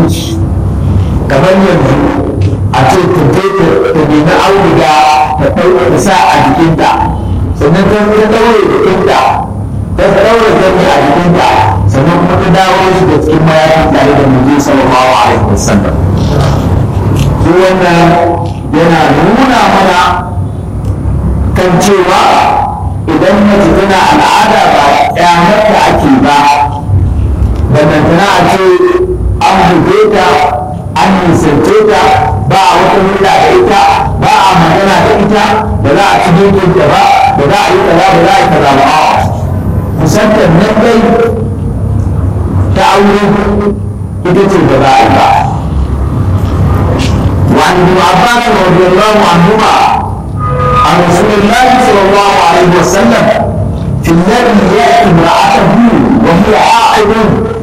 mutunci kamar yanzu a ce ta je ta nemi auduga ta ɗauka ta sa a jikinta sannan ta ta ɗaure jikinta ta ɗaure gani a jikinta sannan kuma ta dawo shi da cikin mayafin tare da mutum sallallahu alaihi wasallam shi wannan yana nuna mana kan cewa idan mace tana al'ada ba ƙyamarta ake ba ballantana a ce an buge ta an nisance ta ba a wata hulɗa da ita ba a magana da ita ba za a ci ta ba ba za a yi kaza ba za a yi kaza ba kusantar nan dai ta aure ita ce ba za a yi ba وعن ابن عباس رضي الله عنهما عن رسول الله صلى الله عليه وسلم في الذي يأتي امرأته وهي حائض